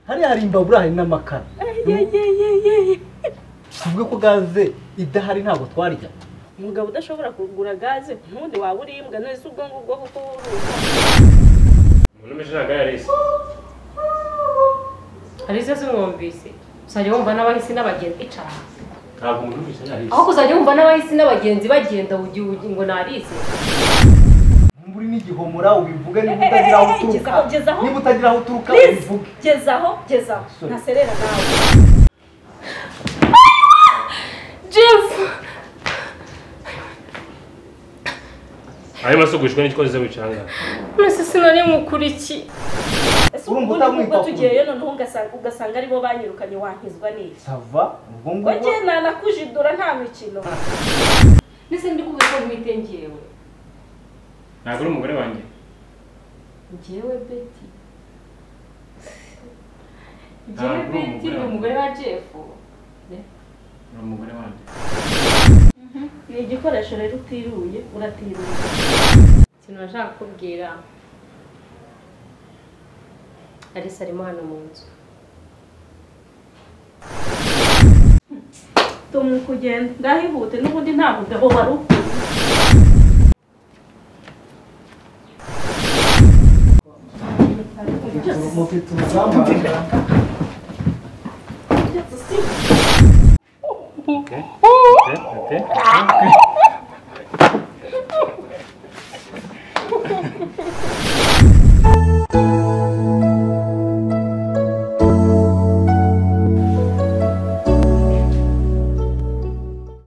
hariya hari imbabura hari n'amakara tuvuge ko gaze idahari ntabwo twarya umugabo udashobora kugura gaze ntundi waba uribwa none se ubwo ngubwo kuko wuruka umuntu w'imijaga yarese alize zimwumvise uzajya wumva n'abahisi n'abagenzi cyane ntabwo umuntu w'imijaga yarese aho kuzajya wumva n'abahisi n'abagenzi bagenda ugiye ugi- ngo narize nk'ubu uri n'igihomora ubivuge niba utagira aho uturuka Gezaho, gezaho. niba utagira aho uturuka Please, ubivuge gezaho gezaho Sorry. ntaserera nawe jeff hanyuma asugujwe n'igikoze wicanga mbese sinari mukurikiye ese Urumva ubwo utamwita ngubwo kure. tugiyeyo noneho ugasanga ugasanga aribo banyirukanye wankizwa n'iki sava ubwo ngubwo Oye nanakujidura nta mikino ndetse ndi kuvuga ko ntwite ngewe ntabwo uri umugore wanjye ngewe beti ngewe Ntabwo uri beti ni umugore umugore wa jeff uri umugore wanjye ni igikoresho rero utiruye uratiruye ikintu nashaka kukubwira alice arimo hano mu nzu tuma kugenda ndahihute n'ubundi nta mugabo wari ukwiye mufite urugamba Ok, ok, ok, ok.